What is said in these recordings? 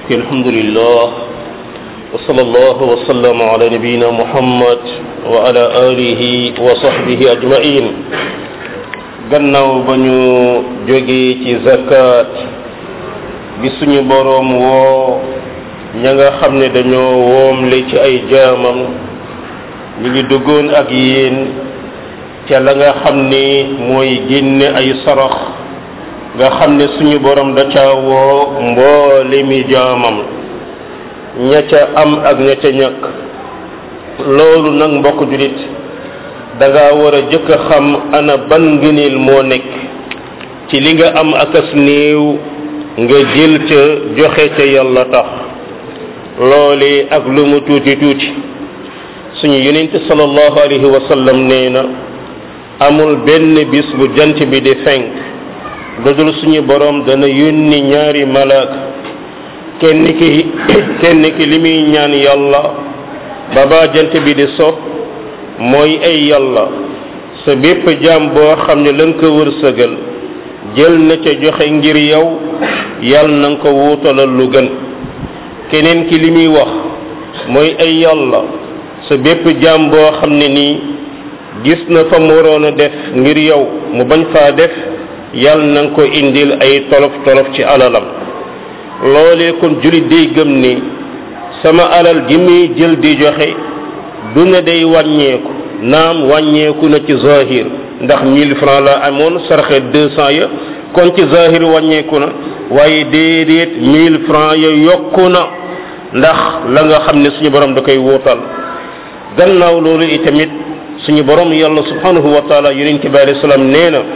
الحمد لله وصلى الله وسلم على نبينا محمد وعلى آله وصحبه أجمعين gannaaw ba ñu jógee ci zakat bi suñu boroom woo ña nga xam ne dañoo woomle ci ay jaamam ñu ngi duggoon ak yéen ca la nga xam ni mooy génne ay sarax nga xam ne suñu borom da ca woo mboole mi jaamam ña ca am ak ña ca ñàkk loolu nag mbokk julit da nga war a jëkk a xam ana ban ngëneel moo nekk ci li nga am akas néew nga jël ca joxe ca yàlla tax loole ak lu mu tuuti tuuti suñu yonent sallallahu alayhi wa sallam nee na amul benn bis bu jant bi di fenk lu dul suñu borom dana yónni ñaari malaaka kenn ki kenn ki li muy ñaan yàlla ba ba jant bi di so mooy ay yàlla sa bépp jaam boo xam ne la nga ko wërsëgal jël na ca joxe ngir yow yàlla na nga ko wuutalal lu gën keneen ki li muy wax mooy ay yàlla sa bépp jaam boo xam ne nii gis na fa mu waroon a def ngir yow mu bañ faa def yàlla na nga ko indil ay tolof tolof ci alalam loolee kon jullit day gëm ni sama alal gi muy jël di joxe du ne day wàññeeku naam wàññeeku na ci zahir ndax 1000 francs la amoon sarxe 200 ya kon ci zahir wàññeeku na waaye déedéet 1000 francs ya yokku na ndax la nga xam ne suñu borom da koy wuutal gannaaw loolu itamit suñu borom yàlla subhanahu wa taala yonent bi alayhi salaam nee na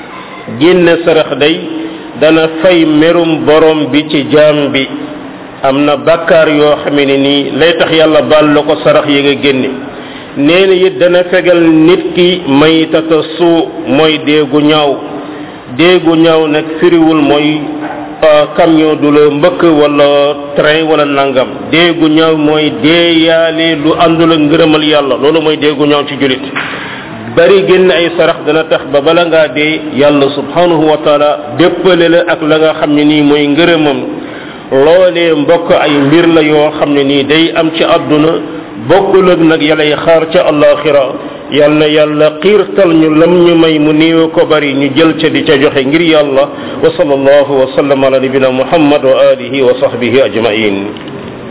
génne sarax day dana fay merum borom bi ci jaam bi am na bakkaar yoo xamee ne nii lay tax yàlla baal la ko sarax yi nga génne nee na it dana fegal nit ki maytata suu mooy déegu ñaaw déegu ñaaw nag firiwul mooy camion du la mbëkk wala train wala nangam déegu ñaaw mooy deeyaale lu àndul ak ngërëmal yàlla loolu mooy déegu ñaaw ci julit bari génn ay sarax dana tax ba bala ngaa dee yàlla subhanahu wa taala déppale la ak la nga xam ne nii mooy ngërëmam loolee mbokk ay mbir la yoo xam ne nii day am ci àdduna bokkul ak nag yàllay xaar ca alaxira yal na yàlla xiirtal ñu lam ñu may mu néew ko bari ñu jël ca di ca joxe ngir yàlla wa sallallahu wa sallam ala nabina muhammad wa alihi wa sahbihi ajmain